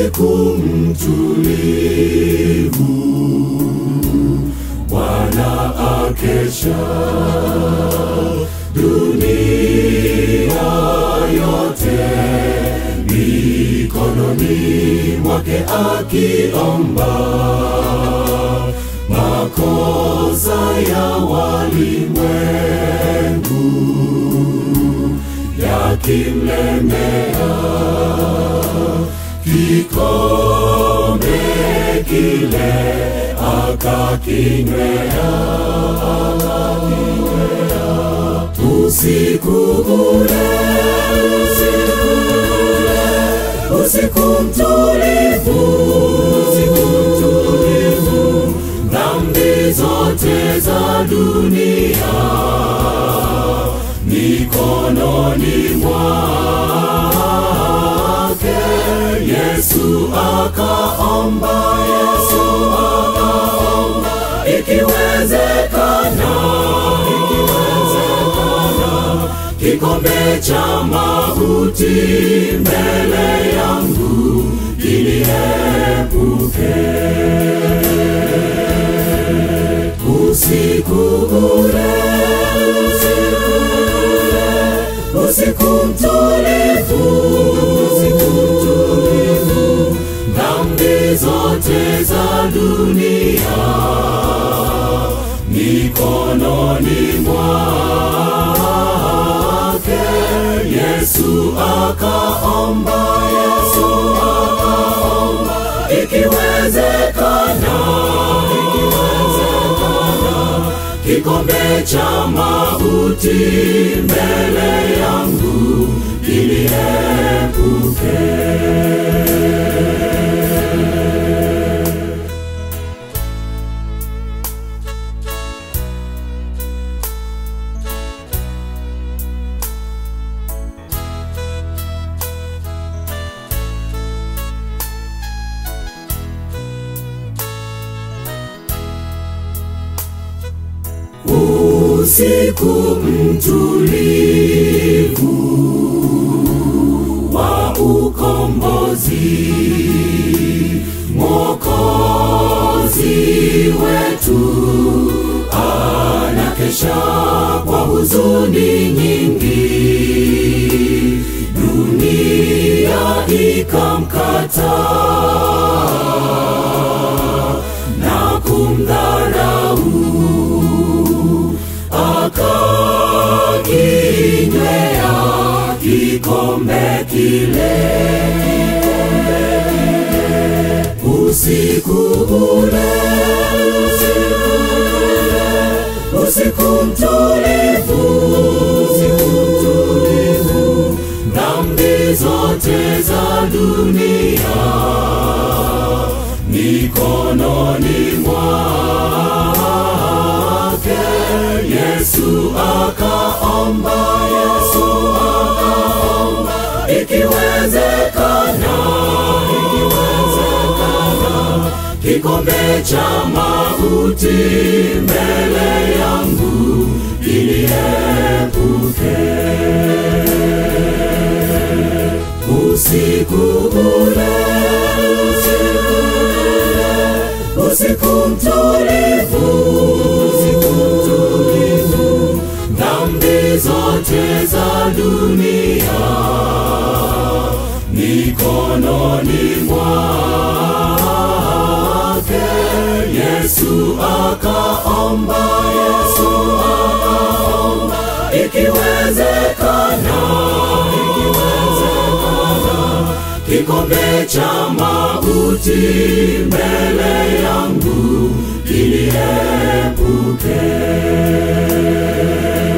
usiku mtulivu, Bwana akesha, dunia yote mikononi mwake akiomba makosa ya walimwengu yakimlemea kikombe kile akakinywea usiku ule usiku ule usiku mtulivu usiku mtulivu dhambi zote za dunia mikononi mwake Yesu akaomba Yesu akaomba ikiwezekana ikiwezekana kikombe cha mauti mbele yangu kiliepuke usiku ule usiku ule usiku mtulivu usiku mtulivu dhambi zote za dunia mikononi mwake Yesu akaomba Yesu akaomba ikiwezekana ikiwezekana kikombe cha mauti mbele yangu kiliepuke usiku mtulivu wa ukombozi mwokozi wetu anakesha kwa huzuni nyingi dunia ikamkata na kumdharau akakinywea kikombe kile usiku ule usiku ule usiku mtulivu usiku mtulivu dhambi zote za dunia mikononi mwake Yesu akaomba Yesu akaomba ikiwezekana ikiwezekana kikombe cha mauti mbele yangu kiliepuke usiku ule usiku ule usiku mtulivu usiku mtulivu dhambi zote za dunia mikononi mwake Yesu akaomba Yesu akaomba ikiwezekana ikiwezekana kikombe cha mauti mbele yangu kiliepuke